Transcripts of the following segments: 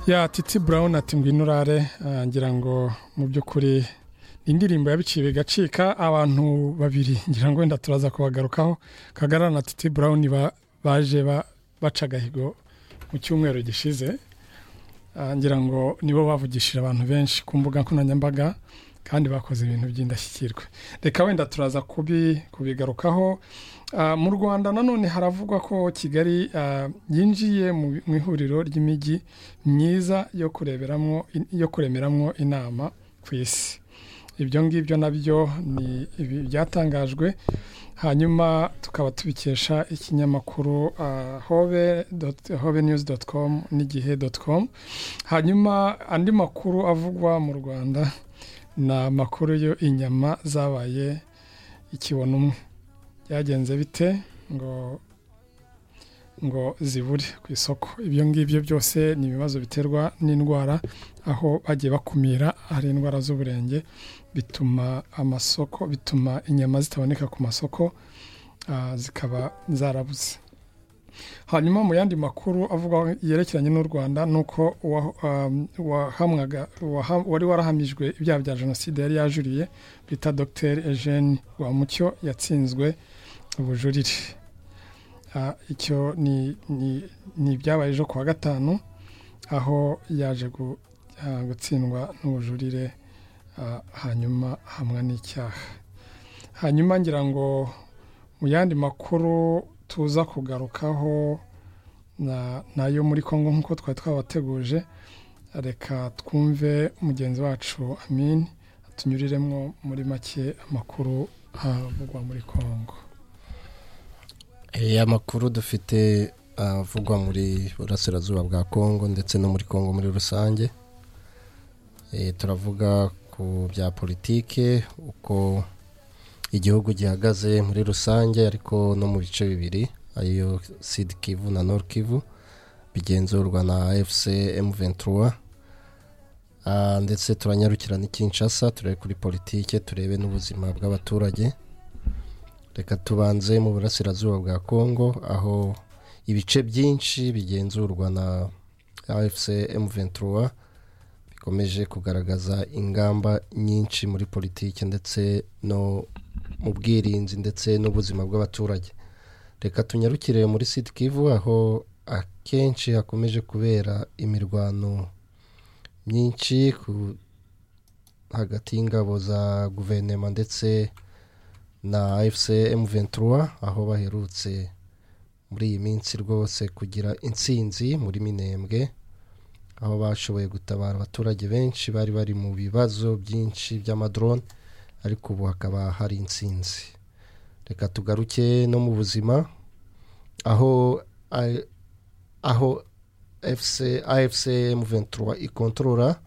ya titi Brown ati ngwino urare ah, ngira ngo mu by'ukuri ni indirimbo yabiciye bigacika abantu babiri ngira ngo wenda turaza kubagarukaho kagara na titi Brown ba- baje ba- baca agahigo mu cyumweru gishize Ah, ngira ngo nibo bavugishije abantu benshi ku mbuga nkoranyambaga kandi bakoze ibintu by'indashyikirwa reka wenda turaza kubi kubigarukaho Ah, mu rwanda nanone haravugwa ko kigali ah, yinjiye mu mu ihuriro ry'imijyi myiza yo kureberamo yo kuremeramo inama ku isi ibyo ngibyo nabyo ni ibi- byatangajwe hanyuma tukaba tubikesha ikinyamakuru ah, hobe dot- hobe news dot com n'igihe dot com hanyuma andi makuru avugwa mu rwanda ni amakuru yo inyama zabaye ikibono umwe byagenze bite ngo ngo zibure ku isoko ibyo ngibyo byose ni ibibazo biterwa n'indwara aho bagiye bakumira hari indwara z'uburenge bituma amasoko bituma inyama zitaboneka ku masoko ah, zikaba zarabuze hanyuma mu yandi makuru avuga yerekeranye n'u rwanda ni uko uwa- um, wahamwaga waha- wari warahamijwe ibyaha bya jenoside yari yajuriye bita dr eugene rwamucyo yatsinzwe ubujurire Ah, icyo ni- ni ni ibyabaye ejo kuwa gatanu aho yaje gu- ah, gutsindwa n'ubujurire ah, hanyuma hamwe n'icyaha hanyuma ngira ngo mu yandi makuru tuza kugarukaho na- nayo muri congo nk'uko twari twabateguje reka twumve mugenzi wacu amin tunyuriremo muri make amakuru avugwa muri congo Eh, amakuru dufite avugwa muri burasirazuba bwa kongo ndetse no muri kongo muri rusange Eh, turavuga ku bya politike uko igihugu gihagaze muri rusange ariko no mu bice bibiri ariyo sud kivu na nord kivu bigenzurwa na afc m23 Ah, ndetse turanyarukira n'ikinshasa turebe kuri politike turebe n'ubuzima bw'abaturage reka tubanze mu burasirazuba bwa kongo aho ibice byinshi bigenzurwa na afc m23 bikomeje kugaragaza ingamba nyinshi muri politiki ndetse no mu bwirinzi ndetse n'ubuzima bw'abaturage reka tunyarukire muri sud kivu aho akenshi hakomeje kubera imirwano myinshi ku- hagati y'ingabo za guverinoma ndetse na fc m23 aho baherutse muri iyi minsi rwose kugira intsinzi muri minembwe aho bashoboye gutabara abaturage benshi bari bari mu bibazo byinshi by'amadrone ariko ubu hakaba hari intsinzi reka tugaruke no mu buzima aho a- aho fc afc m23 ikontorora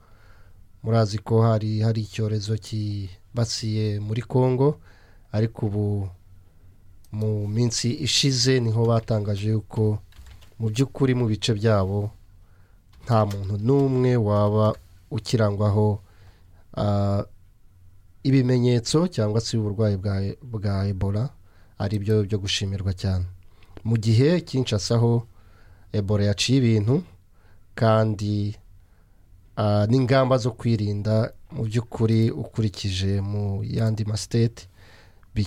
murazi ko hari hari icyorezo kibasiye muri congo ariko ubu mu minsi ishize niho batangaje yuko mu by'ukuri mu bice byabo nta muntu n'umwe waba ukirangwaho ah, ibimenyetso cyangwa se uburwayi bwa, bwa ebola ari byo byo gushimirwa cyane mu gihe kinshasa ho ebola yaciye ibintu kandi ah, n'ingamba zo kwirinda mu by'ukuri ukurikije mu yandi masiteti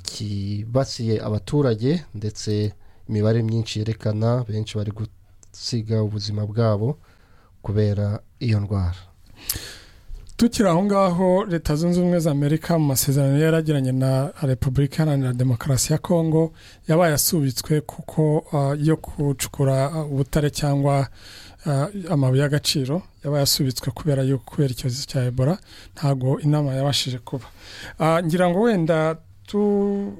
bikibasiye abaturage ndetse imibare myinshi yerekana benshi bari gusiga ubuzima bwabo kubera iyo ndwara tukiri aho ngaho leta zunze ubumwe za amerika mu masezerano yari yaragiranye na repubulika iharanira demokarasi ya kongo yabaye asubitswe kuko ah, yo gucukura ah, ubutare cyangwa ah, amabuye y'agaciro yabaye asubitswe kubera yo kubera icyorezo cya ebola ntabwo inama yabashije kuba Ah, ngira ngo wenda tu-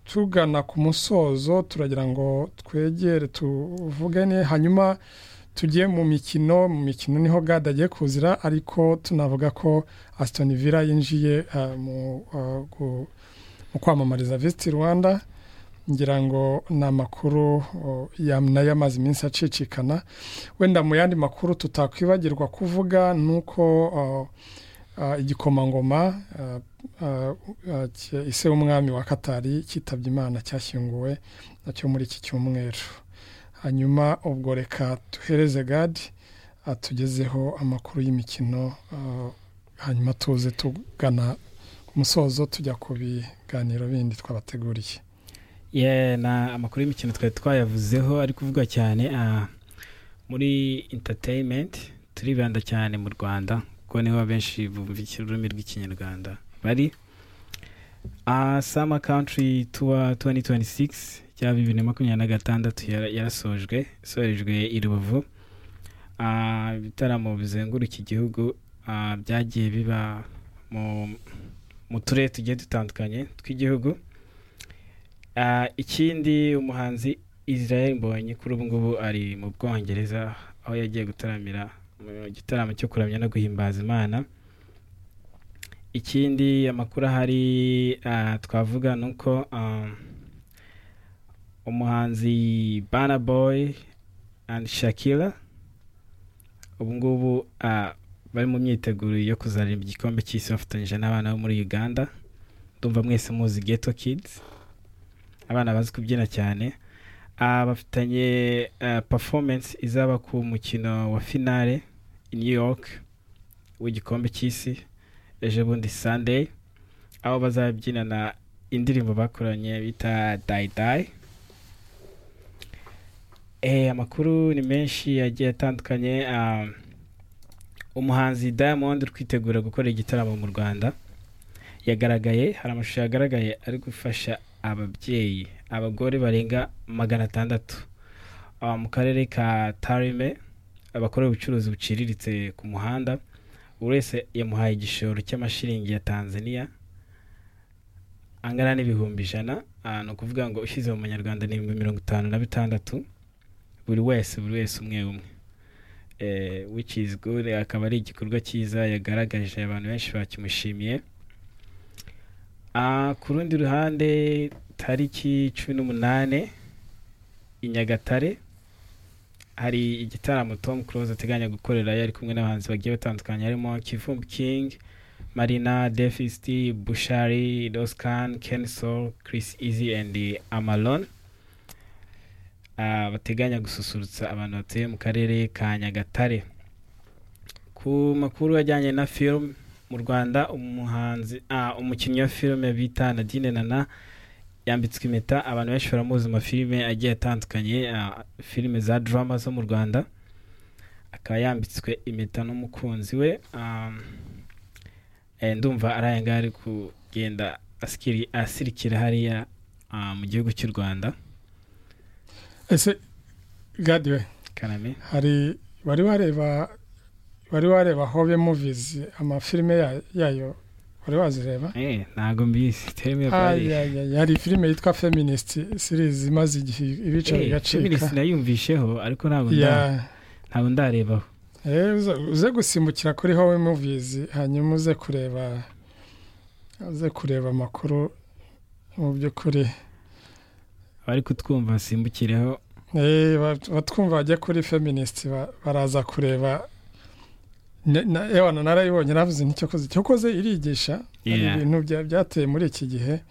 tugana ku musozo turagira ngo twegere tuvugane hanyuma tugiye mu mikino mu mikino niho gade agiye kuzira ariko tunavuga ko Aston Villa yinjiye ah, mu ah, gu- mu kwamamariza Visit Rwanda ngira ngo ni amakuru oh, ya- nayo amaze iminsi acicikana wenda mu yandi makuru tutakwibagirwa kuvuga ni uko oh, ah, igikomangoma ah, ah, ah, cye- ise w'umwami wa katari cyitabye imana cyashyinguwe nacyo muri iki cyumweru hanyuma ubwo reka duhereze gadi atugezeho amakuru y'imikino hanyuma tuze tugana ku musozo tujya ku biganiro bindi twabateguriye na amakuru y'imikino twari twayavuzeho ari kuvuga cyane muri interineti turibanda cyane mu rwanda kuko niho benshi bumvikira ururimi rw'ikinyarwanda bari sama country tuwa 2026 cya bibiri na makumyabiri na gatandatu yarasojwe isorejwe i rubavu ibitaramo bizenguruka igihugu byagiye biba mu turere tugiye dutandukanye tw'igihugu ikindi umuhanzi israel mbonye kuri ubu ngubu ari mu bwongereza aho yagiye gutaramira mu gitaramo cyo kuramya no guhimbaza imana ikindi amakuru ahari twavuga ni uko umuhanzi bana boy andi shakira ubu ngubu bari mu myiteguro yo kuzarimba igikombe cy'isi bafatanyije n'abana bo muri uganda ndumva mwese muzi geto kids abana bazi kubyina cyane bafitanye performance izaba ku mukino wa finale i new york w'igikombe cy'isi ejo bundi sunday aho bazabyinana indirimbo bakoranye bita dayidayi amakuru ni menshi yagiye atandukanye umuhanzi diamond uri kwitegura gukora igitaramo mu rwanda yagaragaye hari amashusho yagaragaye ari gufasha ababyeyi abagore barenga magana atandatu mu karere ka tarime abakora ubucuruzi buciriritse ku muhanda buri wese yamuhaye igishoro cy'amashiringi ya tanzania angana n'ibihumbi ijana ni ukuvuga ngo ushyize mu manyarwanda ni ibihumbi mirongo itanu na bitandatu buri wese buri wese umwe umwe which is good akaba ari igikorwa cyiza yagaragaje abantu benshi bakimushimiye ku rundi ruhande tariki cumi n'umunani i nyagatare hari igitaramo tom close ateganya gukorera yari kumwe n'abahanzi bagiye batandukanye harimo kivumbi king marina defisti bushari doscan kenso chris easy and amalon bateganya gususurutsa abantu batuye mu karere ka nyagatare ku makuru ajyanye na film mu rwanda umuhanzi umukinnyi wa filime bita nadine nana yambitswe impeta abantu benshi baramuzi mu mafilime agiye atandukanye filime za drama zo mu rwanda akaba yambitswe impeta n'umukunzi we ndumva ari aya ngaya ari kugenda asirikira hariya mu gihugu cy'u rwanda ese gadiwe kaname hari wari wareba wari wareba hobe muvizi amafilime yayo wari wazireba ntabwo mbizi terime ya hari filime yitwa feminist series imaze igihe ibica bigacika feminist nayumvisheho ariko ntabwo ndarebaho uze gusimbukira kuri howe movies hanyuma uze kureba uze kureba amakuru mu by'ukuri bari kutwumva basimbukireho batwumva bajya kuri feminist baraza kureba ewana narayibonye navuze nticyokoze cyokoze irigisha hari ibintu byateye muri iki gihe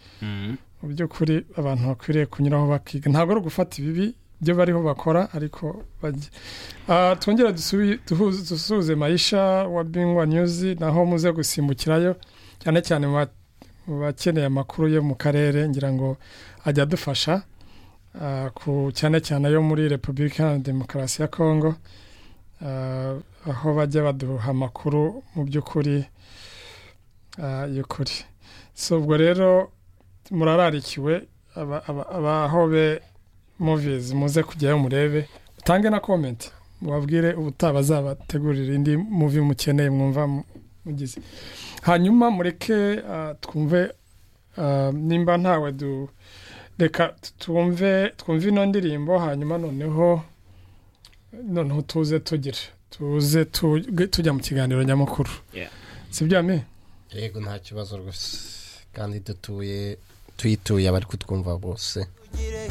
mu by'ukuri abantu bakwiriye kunyuraho bakiga ntabwo ari ugufata ibibi byo bariho bakora ariko twongera dusuhuze mayisha wa bingwa nyuzi naho muze gusimbukirayo cyane cyane mu bakeneye amakuru yo mu karere ngira ngo ajya adufasha cyane cyane ayo muri repubulika ya demokarasi ya kongo aho bajya baduha amakuru mu by'ukuri y'ukuri si ubwo rero murararikiwe abahobe muvizi muze kujyayo murebe utange na komenti mubabwire ubutaba zabategurira indi muvi mukeneye mwumva mugize hanyuma mureke twumve nimba ntawe reka twumve twumve ino ndirimbo hanyuma noneho noneho tuze tugire tuze tujya mu kiganiro nyamukuru si byo ame yego nta kibazo rwose kandi dutuye tuyituye abari kutwumva bose